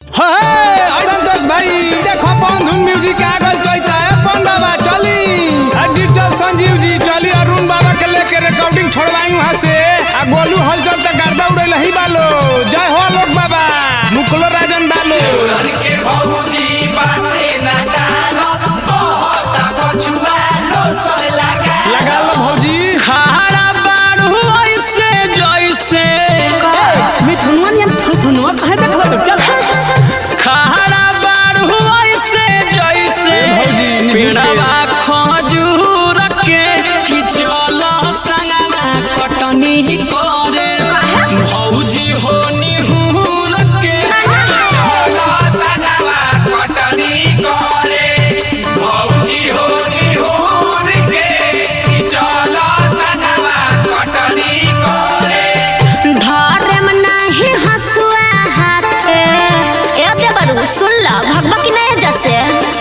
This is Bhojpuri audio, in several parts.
हे अरंतोष भाई देखो बंधु म्यूजिक आ गल चैता है अपन बाबा चली आ डिजिटल संजीव जी चली अरुण बाबा के लेके रिकॉर्डिंग छोड़वाई वहां से आ गोलू हलचल तक गर्दा उड़े ही बालो जय हो लोक बाबा मुकुलो राजन बालो के भौजी बाटे ना डालो बहुत पछुआ लोसन लगा लगा लो भौजी खारा बाड़ू ऐसे जैसे मिथुनवा नियन थुथुनवा कहे देखो तो चल खारा बाड़ू ऐसे जैसे भौजी, निहुर के। पेड़वा खजूर के कि चलो संगवा कटनी करे भौजी हो निहुर के चलो सनवा कटनी करे भौजी हो निहुर के कि चलो सनवा कटनी करे धरम नाही हसुआ हाथे ए देवरु सुन ल भगवा की नहीं जैसे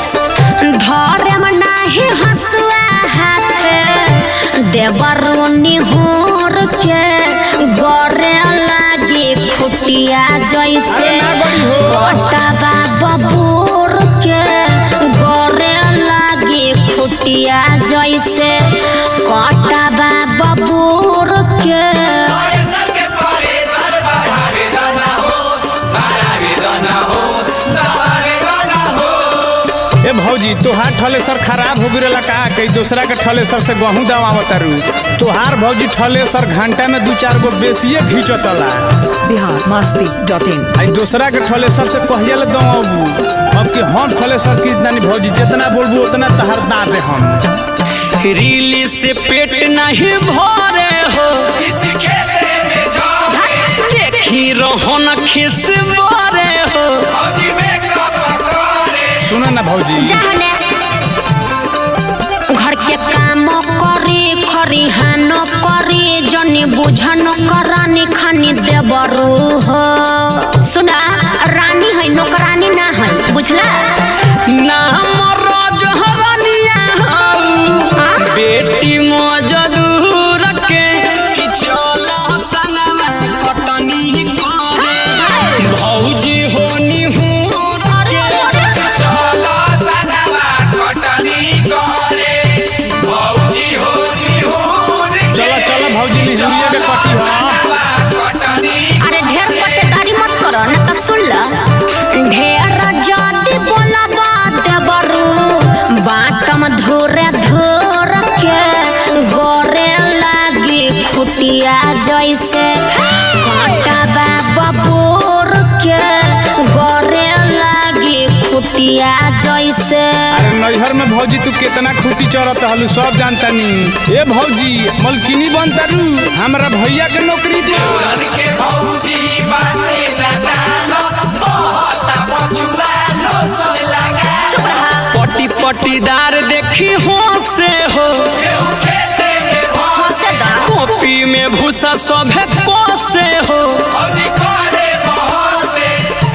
धरम नाही हसुआ हाथे देवरु निहोर के गरे लागी खुटिया जैसे अरे ना बड़ी हो। कटवा बबूर के गरे लागी खुटिया जैसे कटवा बबूर के परेसर के परेसर बढ़ावे दाना हो बढ़ावे दाना हो बढ़ावे दाना हो ए भौजी तोहार ठलेसर खराब हो गिरला का कई दूसरा के ठलेसर से गहूं दवावत रू तोहार भौजी ठलेसर घंटा में दू चार गो बेसिए खींचतला बिहार मस्ती डॉट इन आई दूसरा के ठलेसर से कहिया ले दवाबू अब कि हम ठलेसर की नहीं भौजी जितना बोलबू उतना तहार दा दे हम रीली से पेट नहीं भरे हो इस खेते में जाओ देखी रोहन खिस भरे हो भौजी में कप करे सुनो ना भौजी जाने घर के काम करे खरिहान करे जनी बुझन करानी खानी देवरू हो सुना रानी है नौकरानी ना है बुझला नाम रोज हरनिया हऊ बेटी मजदूर के कि चलो संगवा कटनी करे भौजी हो निहुर के चलो सनवा कटनी करे भौजी हो निहुर के चलो चलो भौजी निहुरिया के कटी हो सनवा कटनी अरे ढेर पट्टेदारी मत करो ना तो सुन ल ढेर जाति बोलबा देवरू बाटम धुरे धुर के गोरे लागी खुटिया जैसे काटबा बबूर के गोरे लागी खुटिया जैसे अरे नैहर में भौजी तू कितना खूटी चढ़त हलू सब जानता नी ए भौजी मलकिनी बनता रू हमरा भैया के नौकरी दे रन के भौजी बाटे ना डालो बहुत पछुआ लोसन लगा पटी पटीदार देखी हो से हो केहू खेते में भौसे कॉपी में भूसा सभे को से हो भौजी करे बहसे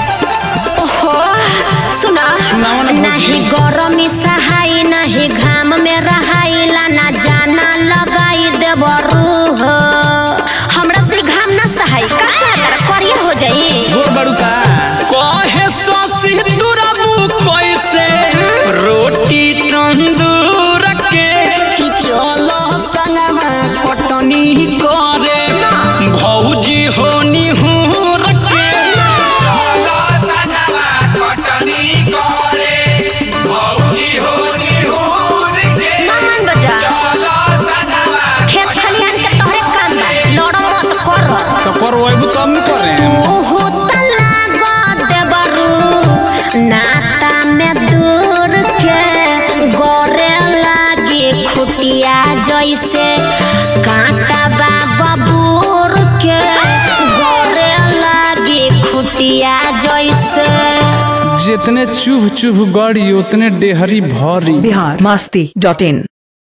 ओहो सुना सुनाओ ना भौजी। नहीं गरमी सहाय नहीं घाम में रहाइला ना जाना लगाई देवरू हो हमरा से घाम ना सहाय का चादर करिया हो जाई गोर बड़ू का कहे ससी दुरबू कैसे रोटी तंदूर के कि चलो संगवा कटनी करे भौजी हो निहुर के चलो सनवा कटनी करे भौजी हो निहुर के ना मान बजा चलो सनवा खेत खलिहान के तोहरे काम बा लड़ मत कर तो करवाबू तब न करे ओहो तलागा देवरू नाता में दूर के गोरे लागे खुटिया जैसे कांटा बा बबूर के गोरे लागे खुटिया जैसे जितने चुभ चुभ गड़ी उतने डेहरी भरी बिहार मस्ती डॉट इन